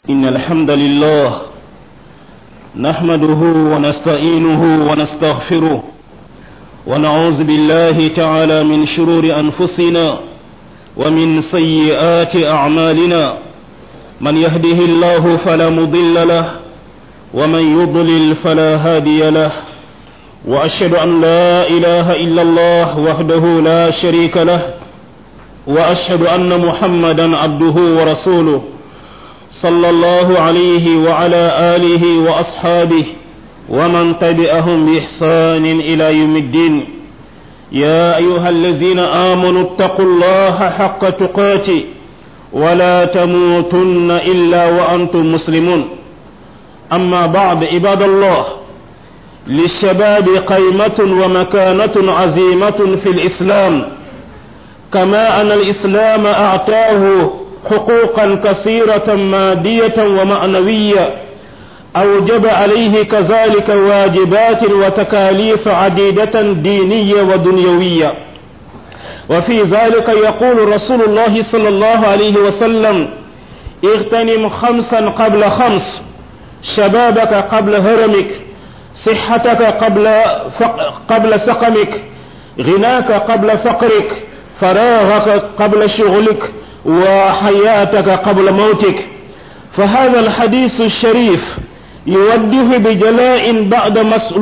إن الحمد لله نحمده ونستعينه ونستغفره ونعوذ بالله تعالى من شرور أنفسنا ومن سيئات أعمالنا من يهده الله فلا مضل له ومن يضلل فلا هادي له وأشهد أن لا إله إلا الله وحده لا شريك له وأشهد أن محمدا عبده ورسوله صلى الله عليه وعلى آله وأصحابه ومن تبعهم بإحسان إلى يوم الدين يا أيها الذين آمنوا اتقوا الله حق تقاته ولا تموتن إلا وأنتم مسلمون أما بعد عباد الله للشباب قيمة ومكانة عظيمة في الإسلام كما أن الإسلام أعطاه حقوقا كثيرة مادية ومعنوية أوجب عليه كذلك واجبات وتكاليف عديدة دينية ودنيوية وفي ذلك يقول رسول الله صلى الله عليه وسلم اغتنم خمسا قبل خمس شبابك قبل هرمك صحتك قبل قبل سقمك غناك قبل فقرك فراغك قبل شغلك وحياتك قبل موتك فهذا الحديث الشريف يوجه بجلاء بعد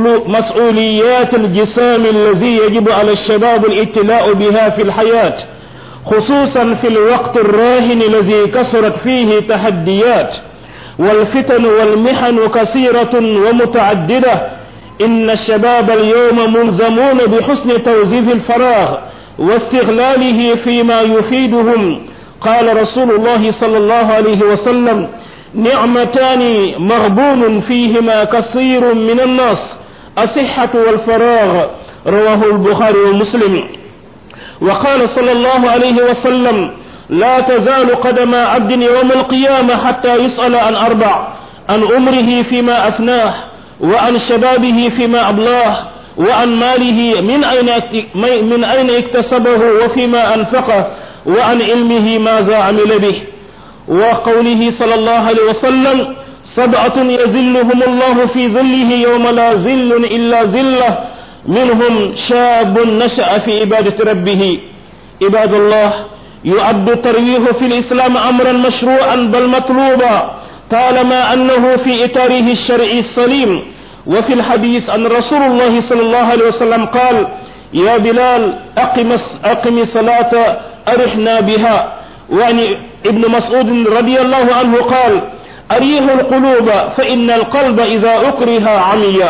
مسؤوليات الجسام الذي يجب على الشباب الابتلاء بها في الحياة خصوصا في الوقت الراهن الذي كثرت فيه تحديات والفتن والمحن كثيرة ومتعددة إن الشباب اليوم ملزمون بحسن توظيف الفراغ واستغلاله فيما يفيدهم قال رسول الله صلى الله عليه وسلم نعمتان مغبون فيهما كثير من الناس الصحة والفراغ رواه البخاري ومسلم وقال صلى الله عليه وسلم لا تزال قدم عبد يوم القيامة حتى يسأل عن أربع عن عمره فيما أفناه وعن شبابه فيما أبلاه وعن ماله من أين من أين اكتسبه وفيما أنفقه وعن علمه ماذا عمل به وقوله صلى الله عليه وسلم سبعة يذلهم الله في ظله يوم لا ظل إلا ظله منهم شاب نشأ في عبادة ربه عباد الله يعد الترويح في الإسلام أمرا مشروعا بل مطلوبا طالما أنه في إطاره الشرعي السليم وفي الحديث أن رسول الله صلى الله عليه وسلم قال يا بلال أقم أقم صلاة أرحنا بها وعن ابن مسعود رضي الله عنه قال أريه القلوب فإن القلب إذا أكره عمي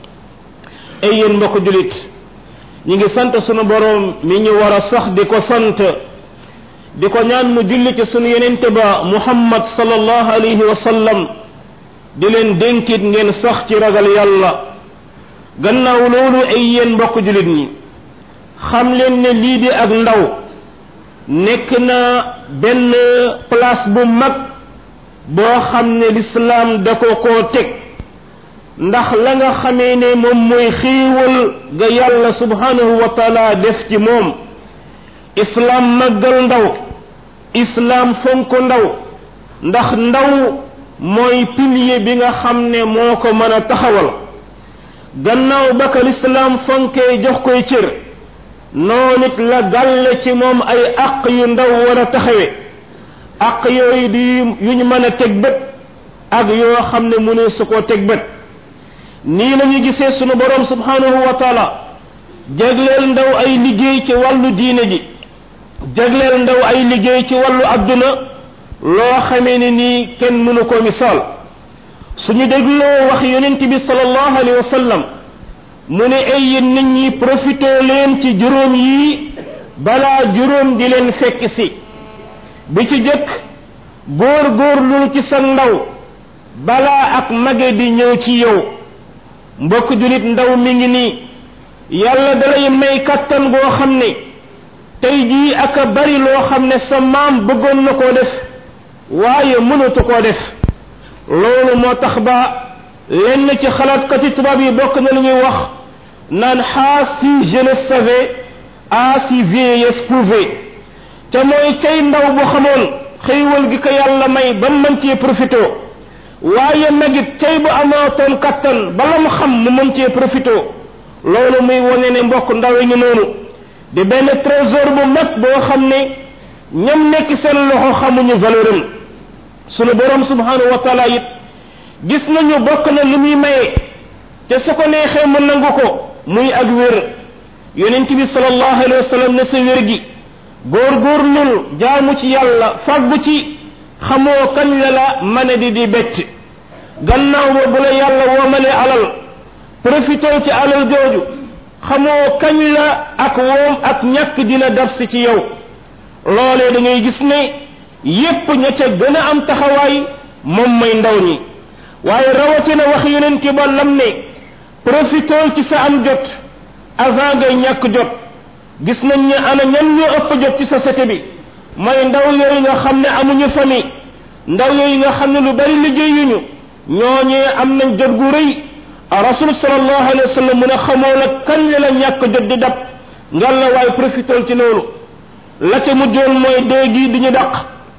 أي mbokk julit ñi ngi sant sunu borom mi ñu war a sax di ko sant di ko ñaan mu julli ci sunu yenente ba muhammad sallallahu alayhi wa sallam di leen dénkit ngeen sax ci ragal yàlla gannaaw loolu ay yéen mbokk julit ñi xam leen ne lii di ak ndaw nekk na benn place bu mag boo xam ne lislaam da ko koo teg ndax la nga xamee ne moom mooy xiiwal ga yàlla subhanahu wa taala def ci moom islaam màggal ndaw islaam fonk ndaw ndax ndaw mooy pilier bi nga xam ne moo ko mën a taxawal gannaaw ba ka lislaam fonkee jox koy cër noonu it la gàlle ci moom ay àq yu ndaw war a taxawe àq yooyu di yu ñu mën a teg bët ak yoo xam ne mu ne su koo teg bët nii la ñu gisee sunu borom subhanahu wa taala jagleel ndaw ay liggéey ci wàllu diine ji jagleel ndaw ay liggéey ci wàllu adduna loo xamee ne nii kenn mënu ko misaal suñu dégloo wax yonent bi sallallahu alayhi wa sallam mu ne ay yéen nit ñi profité leen ci juróom yi balaa juróom di leen fekk si bi ci jëkk góor góorlu ci sa ndaw balaa ak mage di ñëw ci yow mbokk julit ndaw mi ngi nii yàlla dalay may kattan goo xam ne tey jii ak a bari loo xam ne sa maam bëggoon na koo def waaye mënatu koo def loolu moo tax ba lenn ci xalaatkati tubaab yi bokk na lu ñuy wax naan ah si je le savais ah si vieillesse pouvait te mooy cay ndaw bu xamoon xëywal gi ko yàlla may ba mën cee profité waaye nag it cay bu amootoon kattan bala mu xam mu mën cee profité loolu muy wane ne mbokk ndawe ñu noonu di benn trésor bu mag boo xam ne ñam nekk seen loxo xamuñu valeur am sunu borom subhanahu wa taala it gis nañu bokk na lu muy maye te su ko neexee mu nangu ko muy ak wér yonent bi sallallahu alayhi wa sallam ne sa wér gi góorgóorlul jaamu ci yàlla fàggu ci xamoo kañ la la mane di di bett gannaaw ba bu la yàlla woomalee alal profitoo ci alal jooju xamoo kañ la ak woom ak ñàkk dina daf si ci yow loolee da ngay gis ne yépp ña ca gën a am taxawaay moom mooy ndaw ñi waaye rawatina wax yonent ba lam ne profitoo ci sa am jot avant ngay ñàkk jot gis nañ ne ana ñan ñoo ëpp jot ci société bi mooy ndaw yooyu nga xam ne amuñu famille ndaw yooyu nga xam ne lu bari liggéeyuñu ñooñee am nañ jot gu rëy rasul sallallahu alayhi wa sallam mu ne xamoo la kañ la la ñàkk jot di dab ngal la waaye profitool ci loolu la ca mujjoon mooy dee gi di ñu daq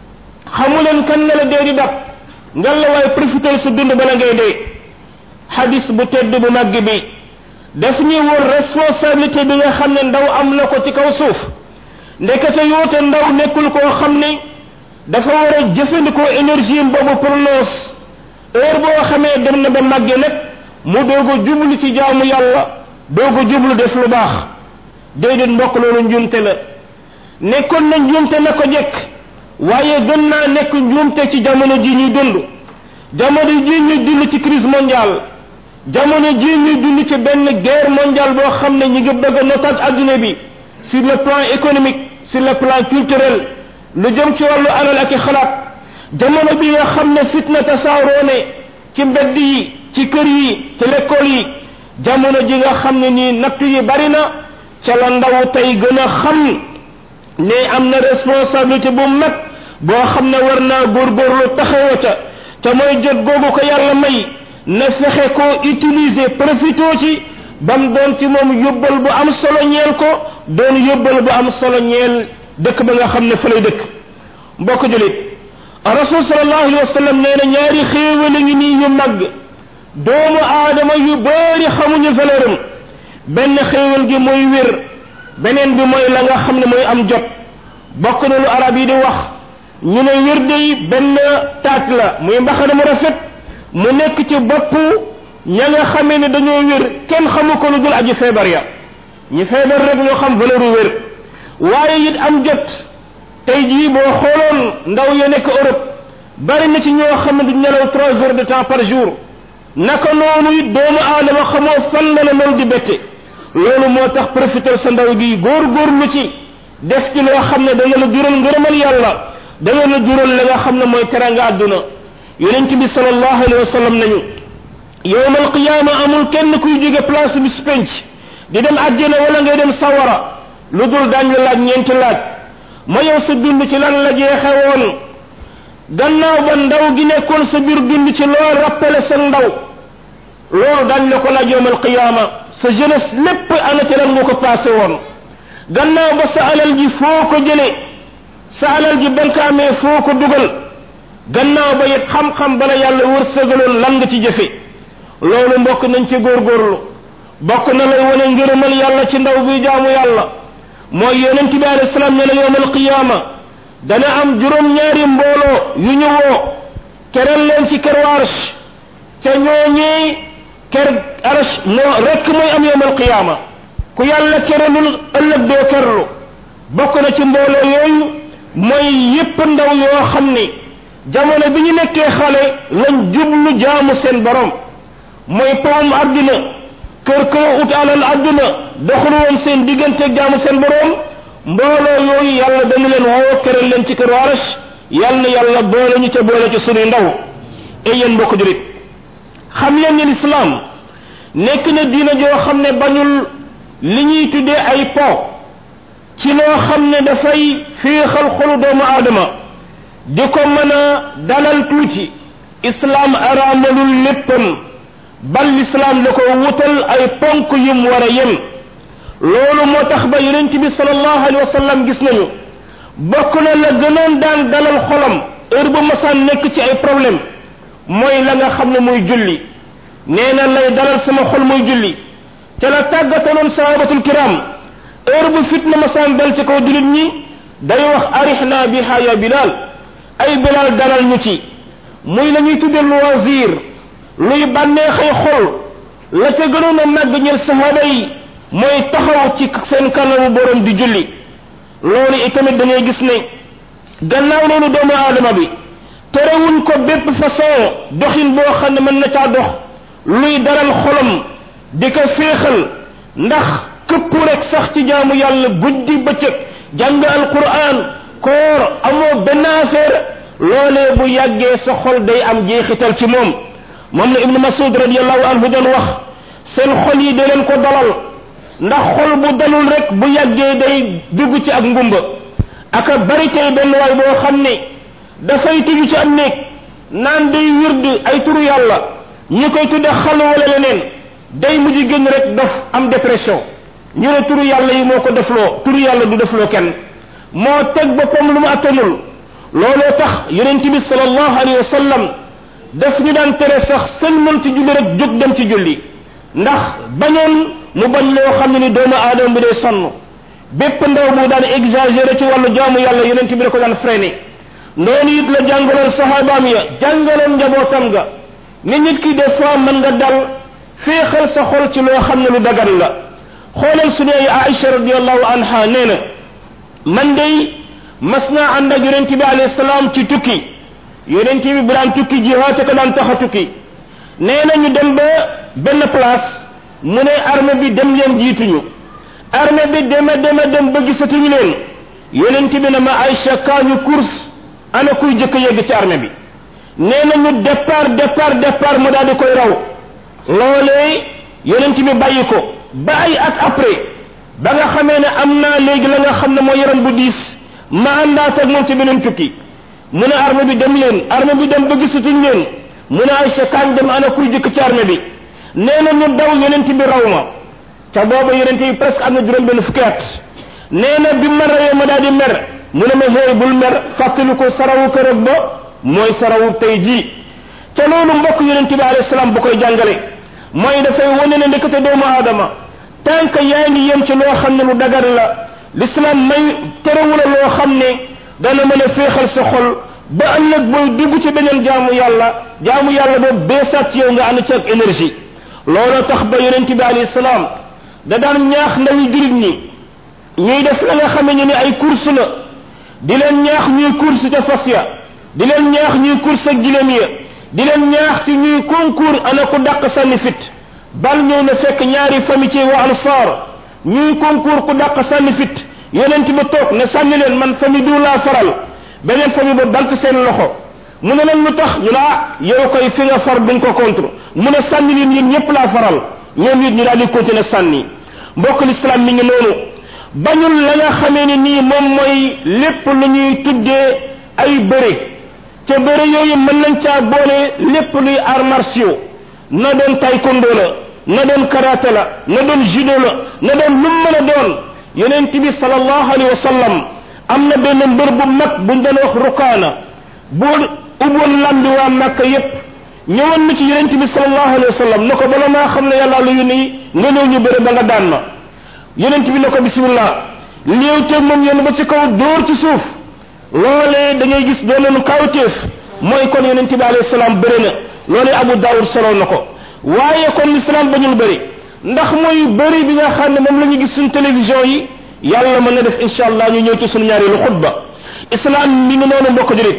xamu leen kañ la la dee di dab ngal la waaye profitool sa dund bala ngay dee hadis bu tedd bu màgg bi daf ñuy wër responsabilité bi nga xam ne ndaw am na ko ci kaw suuf ndekete yoote ndaw nekkul koo xam ne dafa war a jëfandikoo énergie boobu pour noos heure boo xamee dem na ba màgge nag mu doog a jublu ci jaamu yàlla doog a jublu def lu baax déedéet mbokk loolu njuumte la nekkoon na njuumte na ko jekk waaye gën naa nekk njuumte ci jamono ji ñuy dund jamono ji ñuy dund ci crise mondiale jamono ji ñuy dund ci benn guerre mondiale boo xam ne ñu ngi bëgg a notaat adduna bi sur le plan économique sur le plan culturel lu jëm ci wàllu alal ak i xalaat jamono bi nga xam ne fitna tasaaroo ne ci mbedd yi ci kër yi ci l'école yi jamono ji nga xam ne nii natt yi bari na ca la ndaw tey gën a xam ne am na responsabilité bu mag boo xam ne war naa góorgóorlu taxawa ca te mooy jot googu ko yàlla may na fexe koo utiliser profitoo ci bam doon ci moom yóbbal bu am solo ñeel ko doon yóbbal bu am solo ñeel dëkk ba nga xam ne fa lay dëkk mbokk julit rasul sallallahu alayhi wa sallam nee na ñaari xéewal a ngi nii yu màgg doomu aadama yu bëri xamuñu valeur am benn xéewal gi mooy wér beneen bi mooy la nga xam ne mooy am jot bokk na lu arab yi di wax ñu ne wér day benn taat la muy mbaxana mu rafet mu nekk ci bopp ña nga xamee ne dañoo wér kenn xamu ko lu dul aji feebar ya ñi feebar rek ñoo xam valeur u wér waaye it am jot tey jii boo xooloon ndaw ya nekk Europe bari na ci ñoo xam ne du nelaw trois heures de temps par jour naka noonu it doomu aadama xamoo fan la la loolu di bette loolu moo tax profiteur sa ndaw gi góor-góorlu ci def ci loo xam ne dana la jural ngërëmal yàlla dana la jural la nga xam ne mooy teranga àdduna yonent bi sallallahu alayhi wa sallam nañu yowmal qiyaama amul kenn kuy jóge place bi su penc di dem àjjana wala ngay dem sawara lu dul daañ la laaj ñeenti laaj ma yow sa dund ci lan la jeexe woon gannaaw ba ndaw gi nekkoon sa biir dund ci loo rappelé sa ndaw loolu daañ la ko laaj yowmal qiyaama sa jeunesse lépp ana ci lan nga ko passé woon gannaaw ba sa alal ji foo ko jële sa alal ji ban ko amee foo ko dugal gannaaw ba it xam-xam bala yàlla wërsëgaloon lan nga ci jëfe loolu mbokk nañ ci góorgóorlu bokk na lay wane ngërëmal yàlla ci ndaw bi jaamu yàlla mooy yonent bi alayhi salaam ne la yowmal qiyaama dana am juróom-ñaari mbooloo yu ñu woo keral leen ci ker arsh ca ñooñee ker arsh moo rekk mooy am yowmal qiyaama ku yàlla keralul ëllëg doo kerlu bokk na ci mbooloo yooyu mooy yépp ndaw yoo xam ne jamono bi ñu nekkee xale lañ jublu jaamu seen borom mooy pawum àdduna kër kër ut alal àdduna doxul woon seen diggante jaamu seen borom mbooloo yooyu yàlla dañu leen woo keral leen ci kër arash yàlla na yàlla boole ñu ca boole ci sunuy ndaw et yéen mbokk jurit xam leen ni lislaam nekk na diina joo xam ne bañul li ñuy tuddee ay po ci loo xam ne dafay féexal xolu doomu aadama di ko mën a dalal tuuti islaam araamalul léppam bal lislaam da ko wutal ay ponk yum war a yem loolu moo tax ba yonent bi sallallahu alayhi wa sallam gis nañu bokk na la gënoon daan dalal xolam heure bu masaan nekk ci ay problème mooy la nga xam ne muy julli nee na lay dalal sama xol muy julli te la tàggataloon sahabatul kiram heure bu fitna masaan dal ci kaw jullit ñi day wax arihna biha ya bilal ay bilal dalal ñu ci muy la ñuy tudde loisir luy bànneexay xol la ca gënoon a màgg ñel sahaba yi mooy taxaw ci seen kanamu borom di julli loolu itamit dañuy gis ne gannaaw loolu doomu aadama bi terewuñ ko bépp façon doxin boo xam ne mën na caa dox luy daral xolam di ko féexal ndax këpp rek sax ci jaamu yàlla guddi bëccëg jàng alquran koor amoo benn affaire loolee bu yàggee sa xol day am jeexital ci moom moom la ibnu masud radiallahu anhu doon wax seen xol yi da leen ko dalal ndax xol bu dalul rek bu yàggee day dugg ci ak ngumba aka bari tey benn waay boo xam ne dafay tëju ci am néeg naan day wird ay turu yàlla ñi koy tudde xalu wala leneen day mujj génn rek dof am dépression ñu ne turu yàlla yi moo ko defloo turu yàlla du defloo kenn moo teg boppam lu mu attanul looloo tax yonent bi sallallahu alayhi wa sallam daf ñu daan tere sax seen mën ci julli rek jóg dem ci julli ndax bañoon mu bañ loo xam ne ni doomu aadama bi day sonn bépp ndaw bu daan exagéré ci wàllu jaamu yàlla yonent bi da ko daan freiné noonu it la jàngaloon sahabaam ya jàngaloon njabootam ga ni nit ki des fois mën nga dal féexal sa xol ci loo xam ne lu dagan la xoolal su dee Aïcha radiallahu anha nee na man day mas naa ànd ak yonent bi alayhi salaam ci tukki yonent bi bu daan tukki jihaate ko daan tax a tukki nee na ñu dem ba benn place mu ne armée bi dem leen jiituñu armée bi dema dema dem ba gisatuñu leen yonent bi ne ma Aïcha kaa ñu course ana kuy jëkk yegg ci armée bi nee na ñu départ départ départ mu daal di koy raw loolee yonent bi bàyyi ko ba ay at après ba nga xamee ne am naa léegi la nga xam ne mooy yaram bu diis ma àndaat ak moom ci beneen tukki mu ne armée bi dem leen armée bi dem ba gisatuñ leen mu ne Aïcha kaan dem ana kuy jëkk ci armée bi nee na ñu daw yonent bi raw ma ca booba yonent bi presque am na juróom benn fukki at nee na bi ma rawee ma daal di mer mu ne ma xëy bul mer fàttali ko sarawu kërëg ba mooy sarawu tey jii ca loolu mbokk yonent bi alayhi salaam bu koy jàngale mooy dafay wane ne ndekete doomu aadama tant que yaa ngi yem ci loo xam ne lu dagar la l'islam may terewula loo xam ne dana mën a féexal sa xol ba ëllëg booy dugg ci beneen jaamu yàlla jaamu yàlla boobu beesaat ci yow nga ànd ci ak énergie looloo tax ba yonent bi alayhi salaam da daan ñaax ndawi jurit ñi ñuy def la nga xame ñu ne ay course la di leen ñaax ñuy course ca fas ya di leen ñaax ñuy course ak gileem ya di leen ñaax ci ñuy concours ana ku dàq sànni fit bal ñëw na fekk ñaari famille ci wa ansar ñuy concours ku dàq sànni fit yonent ba toog ne sànni leen man famille du laa faral beneen famille ba bant seen loxo mu ne leen lu tax ñu laa yow koy fi nga far duñ ko contre mu ne sànni leen yéen ñëpp laa faral ñoom it ñu daal di continuer sànni mbokk l'islam mi ngi noonu bañul la nga xamee ni nii moom mooy lépp lu ñuy tuddee ay bëre ca bëre yooyu mën nañ caa boole lépp luy arts martiaux na doon taekwondo la na doon karaté la na doon judo la na doon lu mën a doon yonent bi sallallahu alayhi wa sallam am na benn mbër bu mag buñ doon wax rukaana bu ubboon lambi waa Makka yépp ñëwoon na ci yonent bi sallallahu alayhi wa sallam ne ko bala maa xam ne yàlla lu yónni nga ñëw ñu bëre ba nga daan ma yonent bi ne ko bismillah léew teeg moom yenn ba ci kaw dóor ci suuf loolee da ngay gis doonoonu kawteef mooy kon yonent bi alayhi salaam bëri na loolee Abu Daawud solo na ko waaye kon l'islam bañul bëri ndax mooy bëri bi nga xam ne moom la ñu gis suñ télévision yi yàlla mën na def incha allah ñu ñëw ci suñu ñaareelu xutba islam mi ngi noonu mbokk julit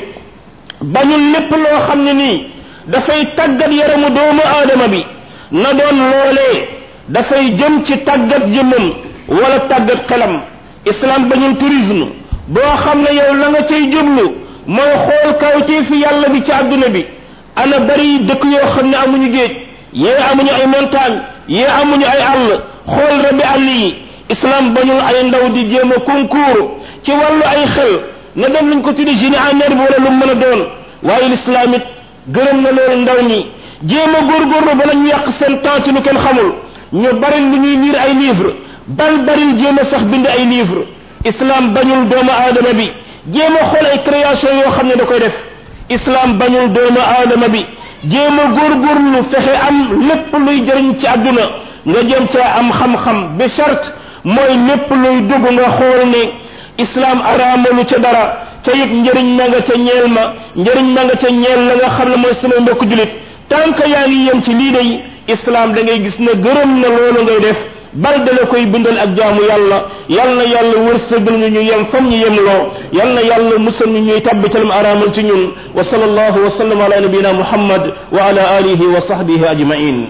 bañul lépp loo xam ne nii dafay tàggat yaramu doomu aadama bi na doon loolee dafay jëm ci tàggat jëmmam wala tàggat xelam islam bañul tourisme boo xam ne yow la nga cay jublu mooy xool kawtee fi yàlla bi ci àdduna bi ana bari dëkk yoo xam ne amuñu géej yee amuñu ay montagne yee amuñu ay àll xool rabi àll yi islam bañul ay ndaw di jéem a concours ci wàllu ay xel na dem nañ ko tuddi génie en herbe wala lu mën a doon waaye l'islam it gërëm na loolu ndaw ñi jéem a góorgóorlu bala ñu yàq seen temps ci lu kenn xamul ñu bari lu ñuy lire ay livre bal bari jéem a sax bind ay livre islam bañul doomu aadama bi jéem a xool ay création yoo xam ne da koy def islam bañul doomu aadama bi jéem a góorgóorlu fexe am lépp luy jëriñ ci àdduna nga jëm caa am xam-xam bi charte mooy lépp luy dugg nga xool ne islam araamalu ca dara ca it njëriñ na nga ca ñeel ma njëriñ na nga ca ñeel la nga xam ne mooy sama mbokk julit tant que yaa ngi yem ci lii day islam da ngay gis ne gërëm na loolu ngay def bal da la koy bindal ak jaamu yàlla yal na yàlla wërsëgal ñu ñu yem fam ñu yem loo yal na yàlla musal ñu ñuy tabbi ca lam araamal ci ñun wa sallallahu wa sallam ala nabiyina muhammad wa ala alihi wa sahbihi ajmain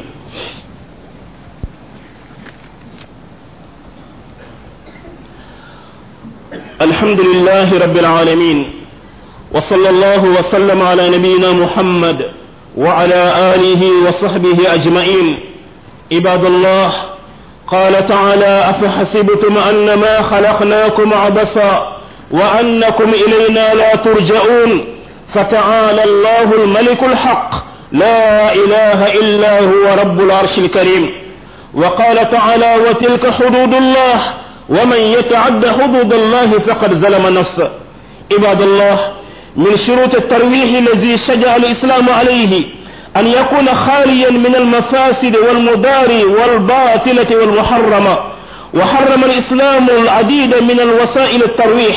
الحمد لله رب العالمين وصلى الله وسلم على نبينا محمد وعلى آله وصحبه أجمعين عباد الله قال تعالى أفحسبتم أنما خلقناكم عبثا وأنكم إلينا لا ترجعون فتعالى الله الملك الحق لا إله إلا هو رب العرش الكريم وقال تعالى وتلك حدود الله ومن يتعد حدود الله فقد ظلم نفسه عباد الله من شروط الترويح الذي شجع الإسلام عليه أن يكون خاليا من المفاسد والمدار والباطلة والمحرمة وحرم الإسلام العديد من الوسائل الترويح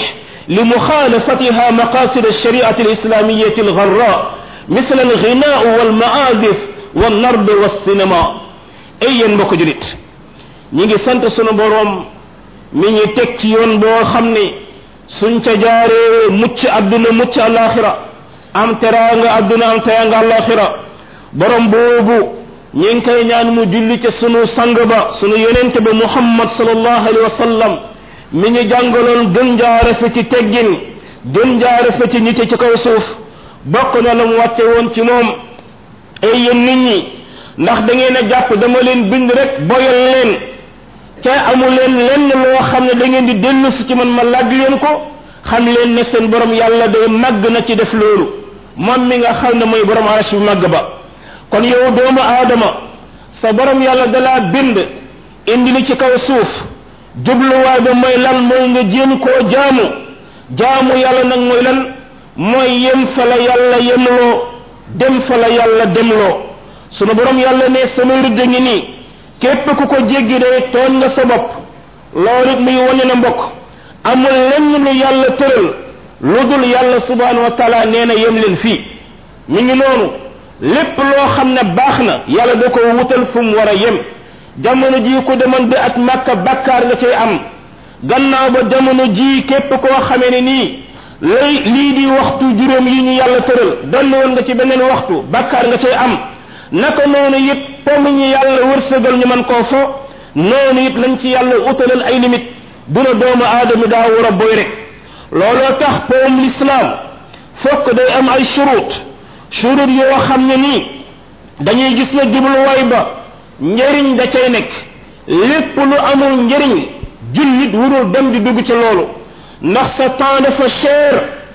لمخالفتها مقاصد الشريعة الإسلامية الغراء مثل الغناء والمعازف والنرد والسينما أي مكجرت نيجي سانت سونو بوروم mi ñu teg ci yoon boo xam ne suñ ca jaaree mucc adduna mucc alaxira am teraanga adduna am teraanga alaxira borom boobu ñi ngi koy ñaan mu julli ca sunu sang ba sunu yonente ba muhammad sallallahu alayhi wa sallam mi ñu jàngaloon gën jaare fa ci teggin gën jaare fa ci nite ci kaw suuf bokk na la mu wàcce woon ci moom ay yéen nit ñi ndax da ngeen a jàpp dama leen bind rek boyal leen ca amu leen lenn loo xam ne da ngeen di dellu si ci man ma laaj leen ko xam leen ne seen borom yàlla day màgg na ci def loolu moom mi nga xam ne mooy borom arash bu màgg ba kon yow doomu aadama sa borom yàlla dalaa bind indi li ci kaw suuf jubluwaay ba mooy lan mooy nga jéem koo jaamu jaamu yàlla nag mooy lan mooy yem fa la yàlla yemloo dem fa la yàlla demloo sunu borom yàlla ne samay rëdd ngi nii képp ku ko jéggi day tooñ nga sa bopp loolu it muy wane na mbokk amul lenn lu yàlla tëral lu dul yàlla subhanahu wa taala nee na yem leen fii mi ngi noonu lépp loo xam ne baax na yàlla da ko wutal fu mu war a yem jamono ji ku demoon bi at màkka bakkaar nga cay am gannaaw ba jamono ji képp koo xamee ne nii lay lii di waxtu juróom yi ñu yàlla tëral donn woon nga ci beneen waxtu bakkaar nga cay am naka noonu it pomm ñu yàlla wërsëgal ñu man koo fo noonu it lañ ci yàlla utalal ay limite duna doomu aadama daa war a boy rek looloo tax pomm l'islam fokk day am ay shurut shurut yoo xam ne nii dañuy gis ne jubluwaay ba njëriñ da cay nekk lépp lu amul njëriñ jullit wurul dem di dugg ci loolu ndax sa temps dafa cher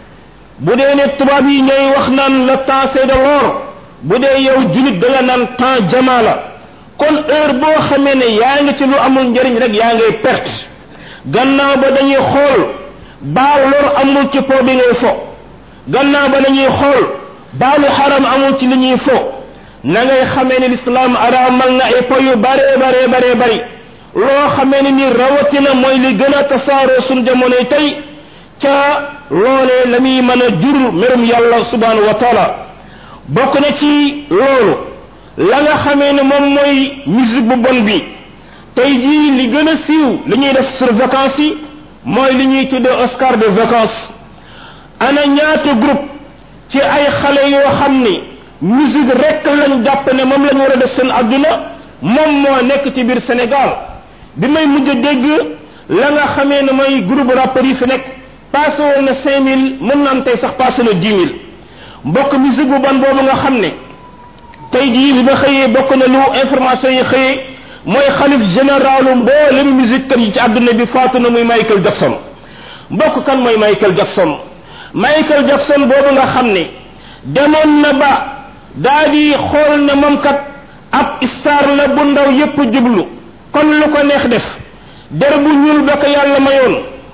bu dee ne tubaab yi ñooy wax naan le temps c'est de l'or bu dee yow julit da nga naan temps jamaa la kon heure boo xamee ne yaa ngi ci lu amul njëriñ rek yaa ngay perte gannaaw ba dañuy xool baal lor amul ci po bi ngay fo gannaaw ba dañuy xool baalu xaram amul ci li ñuy fo na ngay xamee ne lislaam araamal na ay po yu bare bare bare bari loo xamee ne ni rawatina mooy li gën a tasaaroo suñ jamonoy tey ca loolee la muy mën a jur merum yàlla subhanahu wa taala bokk na ci loolu la nga xamee ne moom mooy musique bu bon bi tey jii li gën a siiw li ñuy def sur vacances yi mooy li ñuy tuddee Oscar de vacances ana ñaata groupe ci ay xale yoo xam ni musique rek lañ jàpp ne moom lañ war a def seen adduna moom moo nekk ci biir Sénégal bi may mujj a dégg la nga xamee ne mooy groupe rappeurs yi fi nekk passé woon na cinq mille mën na am tey sax passé na dix mille mbokk musique bu bon boobu nga xam ne tey jii bi ba xëyee bokk na lu information yi xëyee mooy xalif généralu mboolem musique kat yi ci àdduna bi faatu na muy Michael Jackson mbokk kan mooy Michael Jackson Michael Jackson boobu nga xam ne demoon na ba daa di xool ne moom kat ab star la bu ndaw yépp jublu kon lu ko neex def der bu ñuul ba ko yàlla mayoon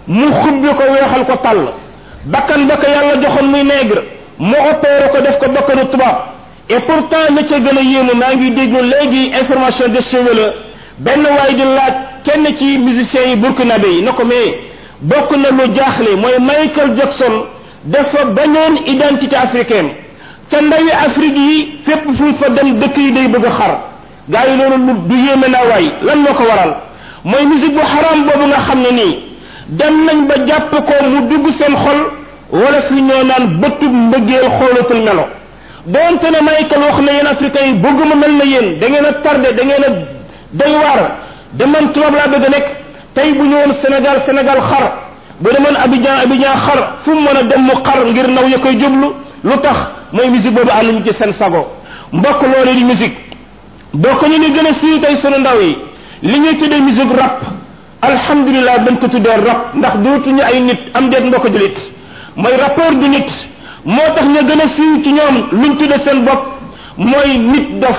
mu xubbi ko weexal ko tàll bakkan ba ko yàlla joxoon muy nègre mu opéré ko def ko bakkanu tubaab et pourtant la ca gën a yéemu maa ngi déglu léegi information de cheveux la benn waay di laaj kenn ci musiciens yi burkinabé yi na ko mais bokk na lu jaaxle mooy Michael Jackson dafa beneen identité africaine ca ndawi Afrique yi fépp fu mu fa dem dëkk yi day bëgg a xar gaa yi loolu lu du yéeme naa waay lan moo ko waral mooy musique bu xaram boobu nga xam ne nii dem nañ ba jàpp ko mu dugg seen xol wala fi ñoo naan bëtub mbëggeel xoolatul melo doonte ne Michael wax na yéen africains yi bëgguma mel na yéen da ngeen a tardé da ngeen a doy waar de man tubaab laa bëgg a nekk tey bu ñëwoon Sénégal Sénégal xar bu demoon Abidjan Abidjan xar fu mu mën a dem mu xar ngir naw ya koy jublu lu tax mooy musique boobu ànduñu ci seen sago mbokk loolu di musique bokk ñu ni gën a siiw tey sunu ndaw yi li ñuy tuddee musique rap alhamdulilah dañ ko tuddee rap ndax dootuñu ay nit am déet mbokk julit mooy rappeur du nit moo tax ñu gën a siiw ci ñoom luñ tuddee seen bopp mooy nit dof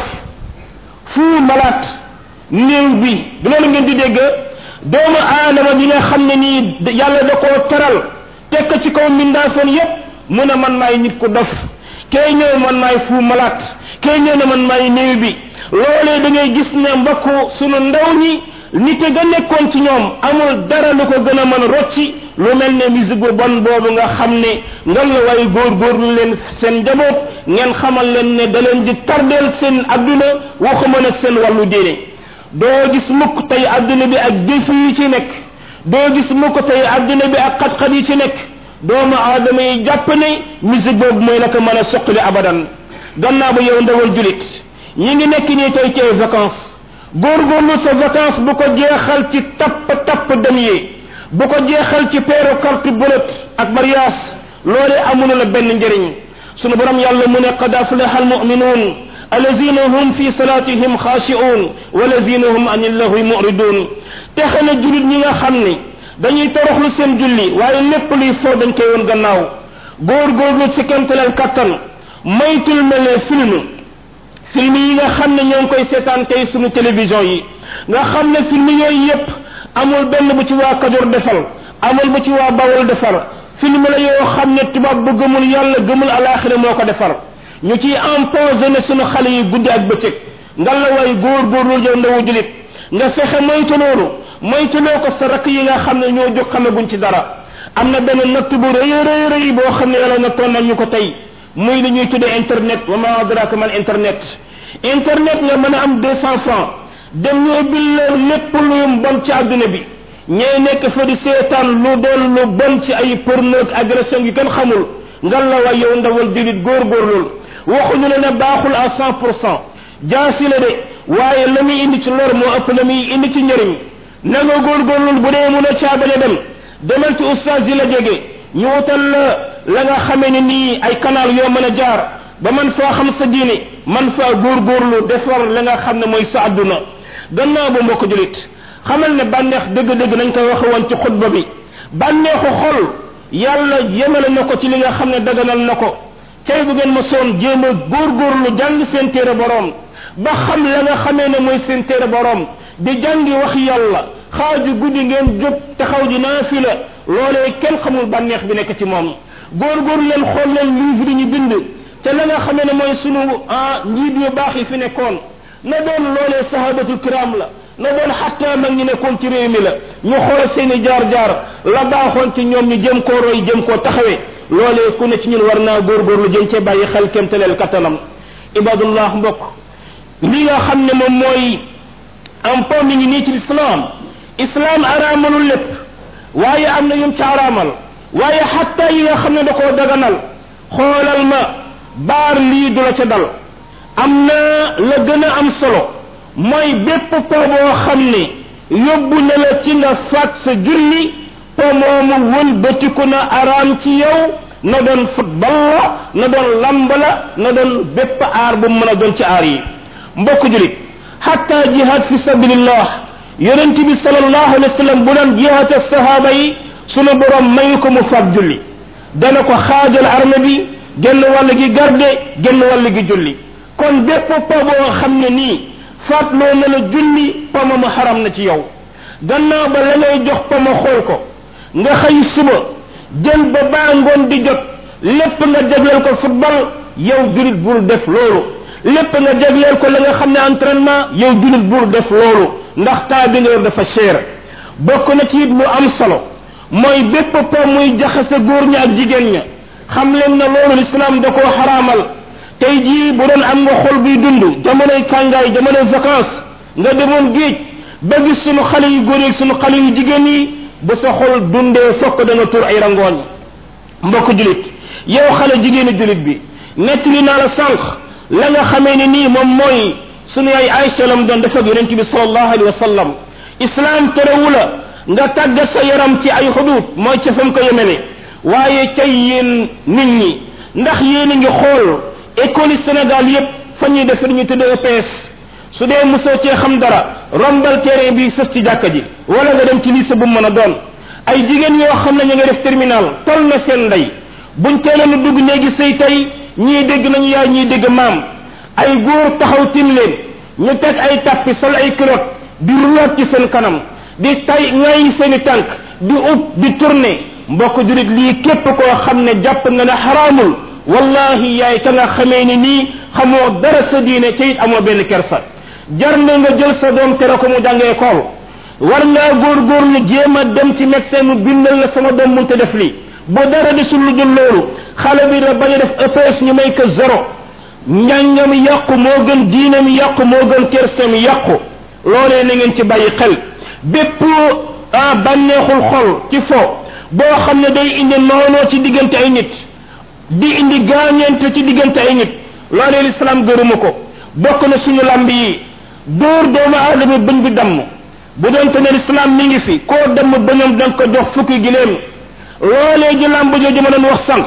fuu malaat néew bi du loolu ngeen di dégg doomu aadama bi nga xam ne nii yàlla da koo teral tekk ci kaw mbindaafoon yépp mu ne man maay nit ku dof kay ñëw man maay fuu malaat kay ñëw ne man maay néew bi loolee da ngay gis ne mbokku sunu ndaw ñi nit ga nekkoon ci ñoom amul dara lu ko gën a mën rocci lu mel ne musique bu bon boobu nga xam ne ngal la waaye góorgóorlu leen seen njaboot ngeen xamal leen ne da leen di tardeel seen adduna waxuma nag seen wàllu diine doo gis mukk tey adduna bi ak défi yi ci nekk doo gis mukk tey adduna bi ak xat-xat yi ci nekk doomu aadama yi jàpp ne musique boobu mooy naka mën a soqali abadan gannaaw ba yow ndawal julit ñi ngi nekk nii tey ci ay vacances góorgóorlu sa vacance bu ko jeexal ci tapp tapp dem yi bu ko jeexal ci peeru carte bulet ak mariage loolee amul la benn njëriñ sunu borom yàlla mu ne qad aflaha almuminuun alladina hum fi salatihim xaashi'uun walladina hum an illahwi muridun texe na julit ñi nga xam ni dañuy toroxlu seen julli waaye lépp luy foo dañ koy woon gannaaw góorgóorlu ci kemtaleel kattan maytul mel ne film film yi nga xam ne ñoo ngi koy seetaan tey sunu télévision yi nga xam ne film yooyu yépp amul benn bu ci waa Kajoor defal amul bu ci waa Bawol defar film la yoo xam ne tubaab bu gëmul yàlla gëmul alaaxira moo ko defar ñu ciy empoisonné sunu xale yi guddi ak bëccëg nga la way góor góorlu yow ndawu julit nga fexe moytu loolu moytuloo ko sa rakk yi nga xam ne ñoo jóg xamaguñ ci dara am na benn natt bu rëy rëy rëy boo xam ne yàlla nattoon nañ ñu ko tey muy li ñuy tuddee internet wa ma adraka man internet internet nga mën a am deux cent francs dem ñu ubbil leen lépp lu bon ci àdduna bi ñee nekk fa di seetaan lu doon lu bon ci ay porno ak agression yu kenn xamul ngal la way yow ndawal julit góorgóorlul waxuñu la ne baaxul à cent pour cent jaasi la de waaye la muy indi ci lor moo ëpp la muy indi ci njëriñ na nga góorgóorlul bu dee mun a caabale dem demal ci oustaz yi la jege ñu wutal la la nga xamee ne nii ay canal yoo mën a jaar ba man faa xam sa diine man faa góorgóorlu defar la nga xam ne mooy sa àdduna gannaaw ba mbokk julit xamal ne bànneex dëgg-dëgg nañ koy waxe woon ci xutba bi bànneexu xol yàlla yemale na ko ci li nga xam ne daganal na ko tey bu ngeen ma soon jéem a góorgóorlu jàng seen téere boroom ba xam la nga xamee ne mooy seen téere boroom di jàngi wax yàlla xaaju guddi ngeen jóg taxaw ji naafila loolee kenn xamul bànneex bi nekk ci moom góorgóorlu leen xool leen livre ñu bind te la nga xamee ne mooy sunu ah njiit yu baax yi fi nekkoon na doon loolee sahabatul kiram la na doon xatta mag ñi nekkoon ci réew mi la ñu xool seeni jaar-jaar la baaxoon ci ñoom ñu jëm koo roy jëm koo taxawee loolee ku ne ci ñun war naa góorgóorlu jëm cee bàyyi xel kémtaleel kattanam ibadullah mbokk li nga xam ne moom mooy am po mi ngi nii ci islam islam araamalul lépp waaye am na yum ci araamal waaye xatta yi nga xam ne da koo daganal xoolal ma baar lii du la ca dal am na la gën a am solo mooy bépp po boo xam ne yóbbu na la ci nga faat sa julli po moomu wëlbatiku na araam ci yow na doon football la na doon lamb la na doon bépp aar bu mën a doon ci aar yi mbokk julit hatta jihad fi sabilillah yonent bi sallallahu alayhi wa sallam bu doon jihad ak sahaaba yi sunu borom mayu ko mu faat julli dana ko xaajal arme bi genn wàll gi garde genn wàll gi julli kon bépp po boo xam ne nii faatloo na la julli pama mu xaram na ci yow gannaaw ba la ngay jox pama xool ko nga xëy suba jël ba baa ngoon di jot lépp nga jagleel ko football yow julit bul def loolu lépp nga jagleel ko la nga xam ne entraînement yow julit bul def loolu ndax temps bi nga yor dafa cher bokk na ci it lu am solo mooy bépp po muy jaxase góor ña ak jigéen ña xam leen na loolu l'islam da koo xaraamal tey jii bu doon am nga xol buy dund jamonoy kàngaay jamonoy vacances nga demoon géej ba gis sunu xale yu góor yi sunu xale yu jigéen yi bu sa xol dundee fokk da nga tur ay rangooñ mbokk julit yow xale jigéenu julit bi nettali naa la sànq la nga xamee ne nii moom mooy sunu yaay Aïcha lam doon def ak yonent bi sallallahu alayhi wa sallam islam terewu la nga tàggat sa yaram ci ay xudud mooy ca fam ko yemene waaye cay yéen nit ñi ndax yéen a ngi xool école yi Sénégal yépp fa ñuy def ñu tuddee EPS su dee mosoo cee xam dara rombal terrain bi sës ci jàkka ji wala nga dem ci lycée bu mën a doon ay jigéen yoo xam ne ñu nga def terminal tol na seen ndey buñ teeloon dugg néegi sëy tey ñii dégg nañu yaay ñii dégg maam ay góor taxaw tim leen ñu teg ay tappi sol ay culotte di ruwaat ci seen kanam di tay ngay seeni tànk di ub di tourner mbokk julit lii képp koo xam ne jàpp nga ne xaraamul wallahi yaay ka nga xamee ni nii xamoo dara sa diine ca it amoo benn kersa jar na nga jël sa doom tere ko mu jàngee école war ngaa góorgóorlu jéem a dem ci médecin mu bindal la sama doom munte def lii bu dara desul lu dul loolu xale bi da bañ a def EPS ñu may ko zéro njàngam yàqu moo gën diinam yàqu moo gën kersam yàqu loolee na ngeen ci bàyyi xel bépp ah bànneexul xol ci fo boo xam ne day indi noonoo ci diggante ay nit di indi gaañeente ci diggante ay nit loolee lislaam gërëmu ko bokk na suñu lamb yi dóor doomu aadama bëñ bi damm bu doon te ne lislaam mi ngi fi koo damm bëñam da nga ko jox fukki gileem loolee ji lamb jooju ma doon wax sànq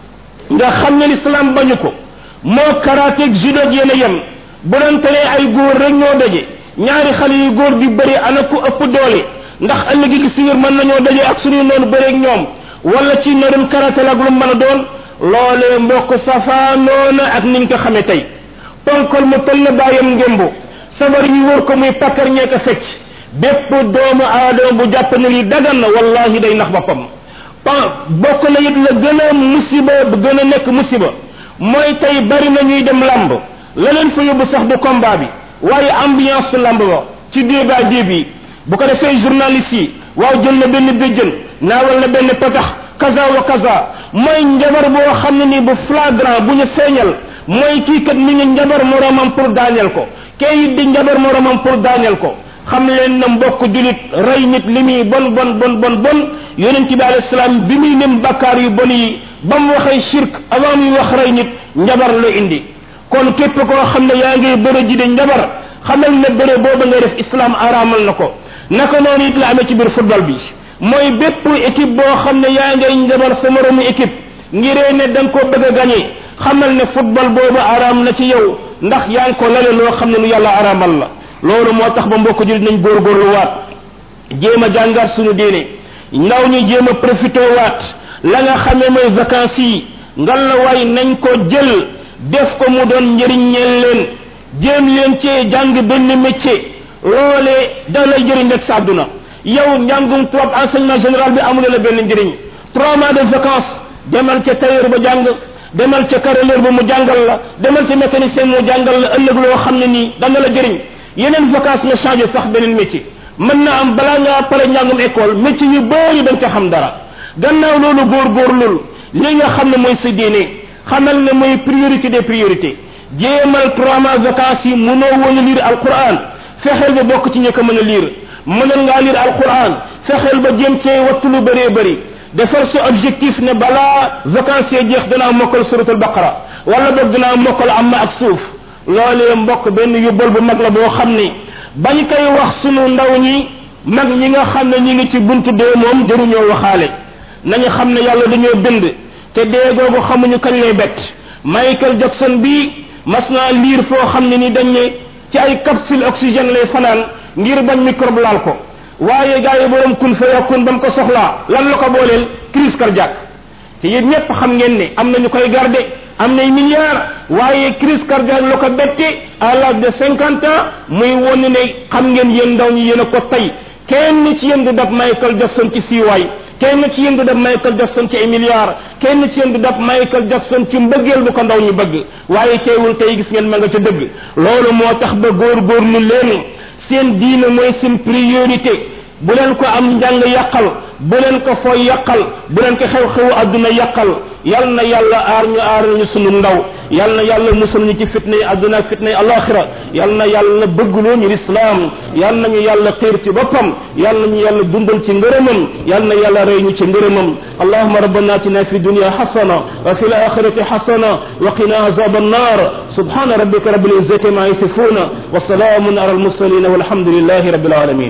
nga xam ne lislaam bañu ko moo karateeg judo yéen a yem bu doon te ne ay góor rek ñoo daje ñaari xale yu góor di bëri ana ku ëpp doole ndax ëllëg gi si biir mën nañoo daje ak suñu noonu bëreeg ñoom wala ci na doon karatel ak lu mën a doon loolee mbokk safaanoona ak niñ ko xamee tey ponkol mu toll na bàyyam ngémbu sabar yi wër ko muy pakkar ñee ko fecc bépp doomu aadama bu jàpp ne lii dagan na wallahi day nax boppam pa bokk na it la gën a musiba bu gën a nekk musiba mooy tey bari na ñuy dem lamb la leen fa yóbbu sax du combat bi waaye ambiance lamb ba ci débat déeb yi bu ko defee journaliste yi waaw jël na benn béjjën naawal na benn patax kaza wa kaza mooy njabar boo xam ne nii bu flagrant bu ñu feeñal mooy kii kat mi ngi njabar moromam pour daaneel ko kee it di njabar moromam pour daaneel ko xam leen na mbokk julit rey nit li muy bon bon bon bon bon yonent bi alayhi salaam bi muy lim bakkaar yu bon yi ba mu waxee shirk avant muy wax rey nit njabar la indi kon képp koo xam ne yaa ngi bëre ji di njabar xamal ne bëre booba ngay def islam araamal na ko naka noonu it la amee ci biir football bi mooy bépp équipe boo xam ne yaa ngay njabar sa moromu équipe ngiree ne da nga koo bëgg a gagné xamal ne football boobu araam na ci yow ndax yaa ngi ko lale loo xam ne lu yàlla araamal la loolu moo tax ba mbokk julit nañ góorgóorlu waat jéem a jàngaat suñu diine ndaw ñu jéem a profité waat la nga xamee mooy vacances yi ngal la waay nañ ko jël def ko mu doon njëriñ ñeel leen jéem leen cee jàng benn métier loolee da lay jëriñ rek sa àdduna yow njàngum tubaab enseignement général bi amul la benn njëriñ trois mois de vacances demal ca tailleur ba jàng demal ca carreleur ba mu jàngal la demal ca mécanicien mu jàngal la ëllëg loo xam ne nii dana la jëriñ yeneen vacances nga changé sax beneen métier mën na am balaa ngaa pare njàngum école métier yu bëri da nga ca xam dara gannaaw loolu góorgóorlul li nga xam ne mooy sa diine xamal ne mooy priorité des priorités jéemal trois mois vacances yi mënoo woon a lire alquran fexeel ba bokk ci ñi ko mën a lire mënal ngaa lire alquran fexeel ba jéem cee wattu lu bëree bëri defal sa objectif ne balaa vacances yi jeex danaa mokkal suratul baqara wala boog danaa mokkal amma ak suuf loolee mbokk benn yóbbal bu mag la boo xam ne bañ koy wax sunu ndaw ñi mag ñi nga xam ne ñi ngi ci buntu dee moom jëruñoo waxaale nañu xam ne yàlla dañoo bind te dee googu xamuñu kañ lay bett Michael Jackson bi mas naa liir foo xam ne ni dañ ne ci ay capsule oxygène lay fanaan ngir bañ microbe laal ko waaye gaa yi borom kun fa yakun ba mu ko soxlaa lan la ko booleel crise cardiaque te yéen ñëpp xam ngeen ne am na ñu koy garde am nay milliards waaye crise cardiaque la ko bette à l'âge de cinquante ans muy won ne xam ngeen yéen ndaw ñi yéen a ko tey kenn ci yéen du dab Michael Jackson ci siiwaay kenn ci yéen du def Michael Jackson ci ay milliards kenn ci yéen du def Michael Jackson ci mbëggeel bu ko ndaw ñu bëgg waaye teewul tey gis ngeen ma nga ca dëgg loolu moo tax ba góor-góorlu leen seen diine mooy seen priorité bu leen ko am njàng yàqal bu leen ko fooy yàqal bu leen ko xew-xewu adduna yàqal yal na yàlla aar ñu aar ñu sunu ndaw yal na yàlla musal ñu ci fitna yi adduna ak fitna yi alaxira yal na yàlla bëggloo ñu lislaam yal na ñu yàlla xiir ci boppam yal na ñu yàlla dundal ci ngërëmam yal na yàlla rey ñu ci ngërëmam allahuma rabbana atina fi dunya xasana wa fi alaxirati xasana wa qina azab annar subhana rabbika rabbil izzati ma yasifuna wa salamun ala almursalin walhamdulillahi rabbil alamin